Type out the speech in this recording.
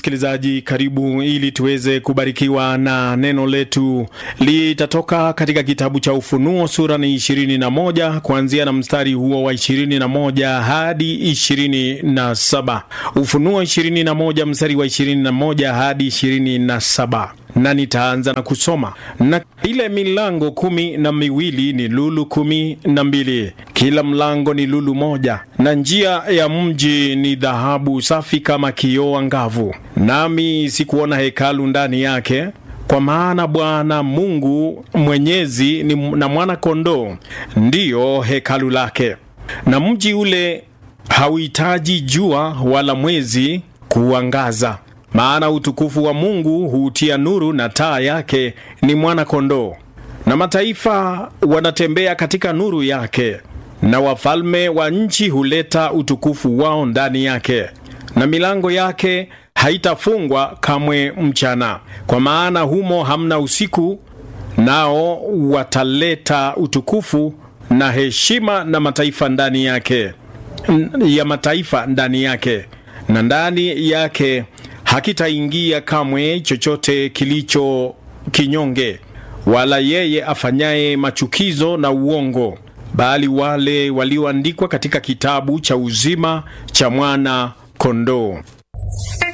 msikilizaji, karibu ili tuweze kubarikiwa na neno letu. Litatoka katika kitabu cha Ufunuo sura ni 21 kuanzia na mstari huo wa 21 hadi 27. Ufunuo 21 mstari wa 21 hadi 27 na nitaanza na kusoma. Na ile milango kumi na miwili ni lulu kumi na mbili, kila mlango ni lulu moja, na njia ya mji ni dhahabu safi kama kioo angavu. Nami sikuona hekalu ndani yake, kwa maana Bwana Mungu Mwenyezi ni na mwana kondoo ndiyo hekalu lake, na mji ule hauhitaji jua wala mwezi kuangaza maana utukufu wa Mungu huutia nuru, na taa yake ni mwana kondoo. Na mataifa wanatembea katika nuru yake, na wafalme wa nchi huleta utukufu wao ndani yake. Na milango yake haitafungwa kamwe mchana, kwa maana humo hamna usiku. Nao wataleta utukufu na heshima na mataifa ndani yake ya mataifa ndani yake, na ndani yake hakitaingia kamwe chochote kilicho kinyonge, wala yeye afanyaye machukizo na uongo, bali wale walioandikwa katika kitabu cha uzima cha mwana kondoo.